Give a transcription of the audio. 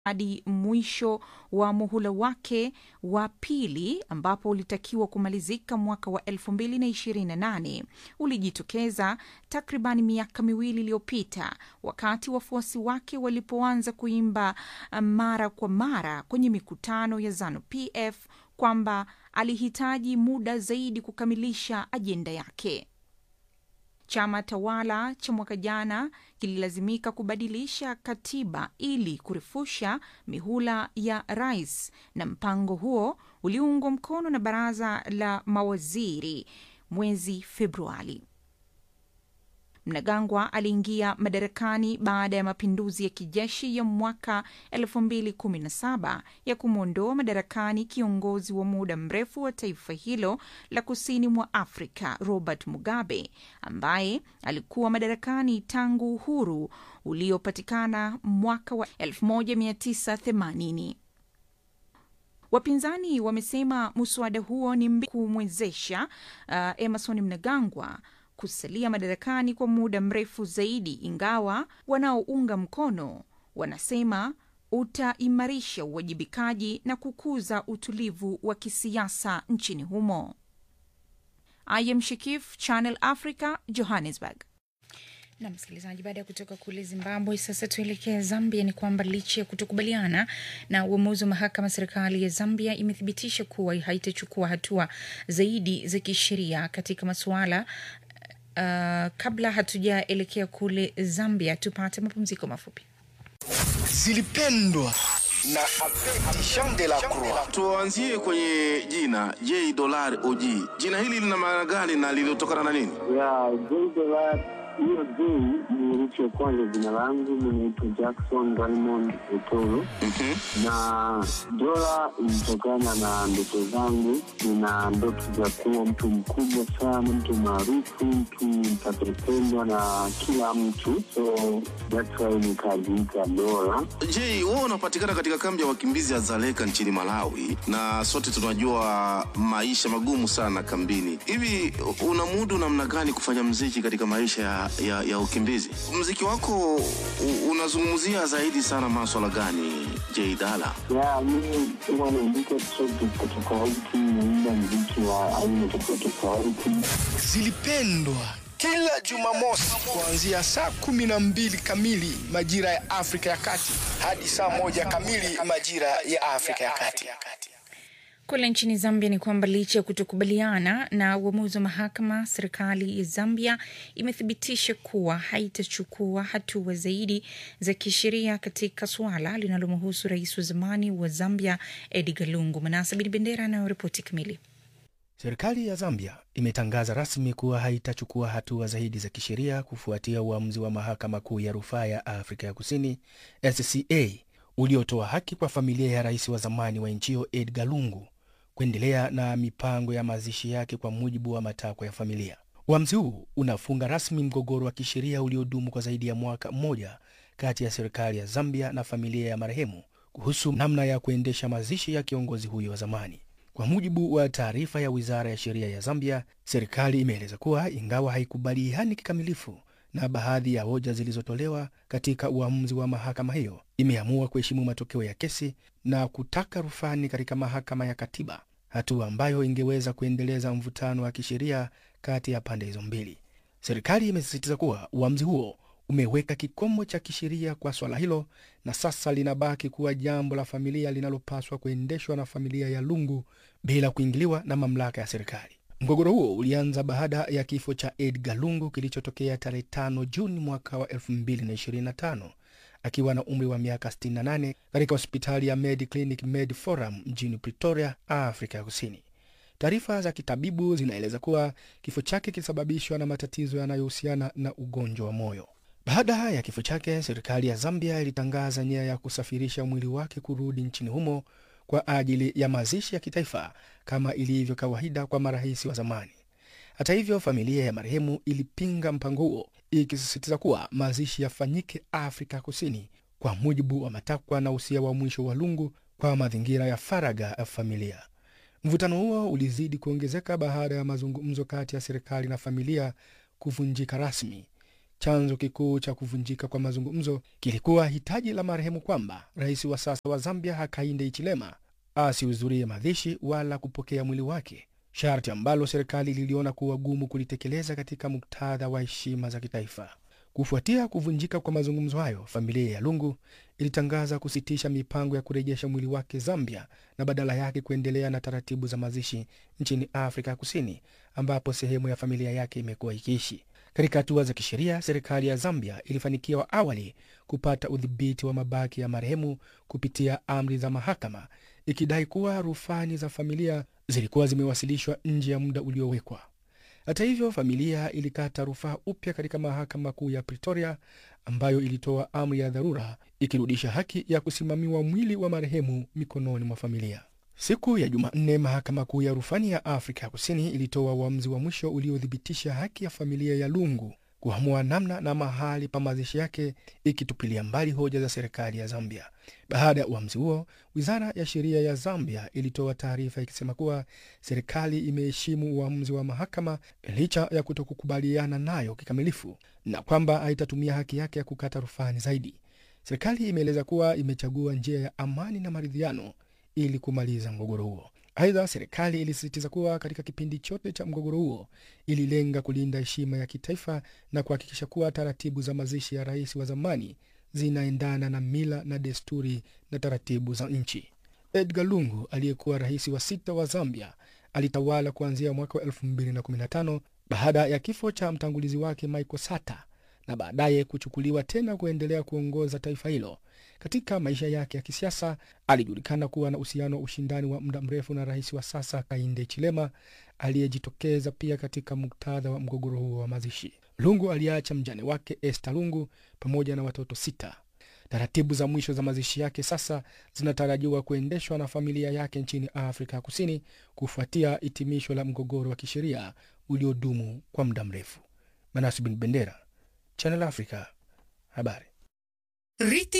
hadi mwisho wa muhula wake wa pili ambapo ulitakiwa kumalizika mwaka wa 2028 ulijitokeza takriban miaka miwili iliyopita wakati wafuasi wake walipoanza kuimba mara kwa mara kwenye mikutano ya ZANU PF kwamba alihitaji muda zaidi kukamilisha ajenda yake. Chama tawala cha mwaka jana kililazimika kubadilisha katiba ili kurefusha mihula ya rais, na mpango huo uliungwa mkono na baraza la mawaziri mwezi Februari. Mnangagwa aliingia madarakani baada ya mapinduzi ya kijeshi ya mwaka 2017 ya kumwondoa madarakani kiongozi wa muda mrefu wa taifa hilo la kusini mwa Afrika Robert Mugabe ambaye alikuwa madarakani tangu uhuru uliopatikana mwaka wa 1980. Wapinzani wamesema muswada huo ni mbi kumwezesha uh, Emerson Mnangagwa kusalia madarakani kwa muda mrefu zaidi, ingawa wanaounga mkono wanasema utaimarisha uwajibikaji na kukuza utulivu wa kisiasa nchini humo. I am Shikif, Channel Africa, Johannesburg. na msikilizaji, baada ya kutoka kule Zimbabwe, sasa tuelekee Zambia. Ni kwamba licha ya kutokubaliana na uamuzi wa mahakama, serikali ya Zambia imethibitisha kuwa haitachukua hatua zaidi za kisheria katika masuala uh, kabla hatujaelekea kule Zambia, tupate mapumziko mafupi. zilipendwa na Jean de la Croix. Tuanzie kwenye jina J Dollar OG. Jina hili lina maana gani na lilitokana na nini? ya Zanzibar. Hiyo J ni herufi ya kwanza jina langu, mimi naitwa Jackson Raymond Otoro na dola ilitokana na ndoto zangu. Nina ndoto za kuwa mtu mkubwa sana, mtu maarufu, mtu mtakapendwa na kila mtu, so that's why nikajiita dola. J, wewe unapatikana katika kambi ya wakimbizi ya Zaleka nchini Malawi, na sote tunajua maisha magumu sana kambini. Hivi unamudu namna gani kufanya mziki katika maisha ya, ya, ya ukimbizi? Mziki wako u- unazungumzia zaidi sana maswala gani, J Dala? ya mimi huwa naandika track tofauti tofauti, naimba mziki wa aina tofauti tofauti. Zilipendwa kila Jumamosi kuanzia saa kumi na mbili kamili majira ya Afrika ya Kati hadi saa moja kamili majira ya Afrika ya Kati. Kule nchini Zambia ni kwamba licha ya kutokubaliana na uamuzi wa mahakama, serikali ya Zambia imethibitisha kuwa haitachukua hatua zaidi za kisheria katika suala linalomhusu rais wa zamani wa Zambia Edgar Lungu. Manasa Bin Bendera anayoripoti kamili. Serikali ya Zambia imetangaza rasmi kuwa haitachukua hatua zaidi za kisheria kufuatia uamuzi wa mahakama kuu ya rufaa ya Afrika ya Kusini SCA uliotoa haki kwa familia ya rais wa zamani wa nchi hiyo Edgar Lungu kuendelea na mipango ya mazishi yake kwa mujibu wa matakwa ya familia. Uamuzi huu unafunga rasmi mgogoro wa kisheria uliodumu kwa zaidi ya mwaka mmoja kati ya serikali ya Zambia na familia ya marehemu kuhusu namna ya kuendesha mazishi ya kiongozi huyo wa zamani. Kwa mujibu wa taarifa ya wizara ya sheria ya Zambia, serikali imeeleza kuwa ingawa haikubaliani kikamilifu na baadhi ya hoja zilizotolewa katika uamuzi wa mahakama hiyo, imeamua kuheshimu matokeo ya kesi na kutaka rufani katika mahakama ya katiba, hatua ambayo ingeweza kuendeleza mvutano wa kisheria kati ya pande hizo mbili. Serikali imesisitiza kuwa uamuzi huo umeweka kikomo cha kisheria kwa swala hilo na sasa linabaki kuwa jambo la familia linalopaswa kuendeshwa na familia ya Lungu bila kuingiliwa na mamlaka ya serikali. Mgogoro huo ulianza baada ya kifo cha Edgar Lungu kilichotokea tarehe 5 Juni mwaka wa 2025 akiwa na umri wa miaka 68 katika hospitali ya Med Clinic Med Forum mjini Pretoria, Afrika ya Kusini. Taarifa za kitabibu zinaeleza kuwa kifo chake kilisababishwa na matatizo yanayohusiana na ugonjwa wa moyo. Baada ya kifo chake, serikali ya Zambia ilitangaza nia ya kusafirisha mwili wake kurudi nchini humo kwa ajili ya mazishi ya kitaifa kama ilivyo kawaida kwa marais wa zamani. Hata hivyo, familia ya marehemu ilipinga mpango huo, ikisisitiza kuwa mazishi yafanyike Afrika Kusini kwa mujibu wa matakwa na usia wa mwisho wa Lungu kwa mazingira ya faragha ya familia. Mvutano huo ulizidi kuongezeka baada ya mazungumzo kati ya serikali na familia kuvunjika rasmi. Chanzo kikuu cha kuvunjika kwa mazungumzo kilikuwa hitaji la marehemu kwamba rais wa sasa wa Zambia Hakainde Hichilema asihudhurie mazishi wala kupokea mwili wake, sharti ambalo serikali liliona kuwa gumu kulitekeleza katika muktadha wa heshima za kitaifa. Kufuatia kuvunjika kwa mazungumzo hayo, familia ya Lungu ilitangaza kusitisha mipango ya kurejesha mwili wake Zambia na badala yake kuendelea na taratibu za mazishi nchini Afrika Kusini, ambapo sehemu ya familia yake imekuwa ikiishi. Katika hatua za kisheria, serikali ya Zambia ilifanikiwa awali kupata udhibiti wa mabaki ya marehemu kupitia amri za mahakama, ikidai kuwa rufani za familia zilikuwa zimewasilishwa nje ya muda uliowekwa. Hata hivyo, familia ilikata rufaa upya katika mahakama kuu ya Pretoria, ambayo ilitoa amri ya dharura ikirudisha haki ya kusimamiwa mwili wa marehemu mikononi mwa familia. Siku ya Jumanne, mahakama kuu ya rufani ya Afrika ya Kusini ilitoa uamuzi wa mwisho uliothibitisha haki ya familia ya Lungu kuamua namna na mahali pa mazishi yake, ikitupilia mbali hoja za serikali ya Zambia. Baada ya uamuzi huo, wizara ya sheria ya Zambia ilitoa taarifa ikisema kuwa serikali imeheshimu uamuzi wa mahakama licha ya kutokukubaliana nayo kikamilifu na kwamba haitatumia haki yake ya kukata rufani zaidi. Serikali imeeleza kuwa imechagua njia ya amani na maridhiano ili kumaliza mgogoro huo. Aidha, serikali ilisisitiza kuwa katika kipindi chote cha mgogoro huo ililenga kulinda heshima ya kitaifa na kuhakikisha kuwa taratibu za mazishi ya rais wa zamani zinaendana na mila na desturi na taratibu za nchi. Edgar Lungu aliyekuwa rais wa sita wa Zambia alitawala kuanzia mwaka wa 2015 baada ya kifo cha mtangulizi wake Michael Sata na baadaye kuchukuliwa tena kuendelea kuongoza taifa hilo. Katika maisha yake ya kisiasa alijulikana kuwa na uhusiano wa ushindani wa muda mrefu na rais wa sasa Hakainde Hichilema aliyejitokeza pia katika muktadha wa mgogoro huo wa mazishi. Lungu aliacha mjane wake Esther Lungu pamoja na watoto sita. Taratibu za mwisho za mazishi yake sasa zinatarajiwa kuendeshwa na familia yake nchini Afrika ya Kusini kufuatia hitimisho la mgogoro wa kisheria uliodumu kwa muda mrefu. Manasi bin Bendera, Channel Africa, habari. Riti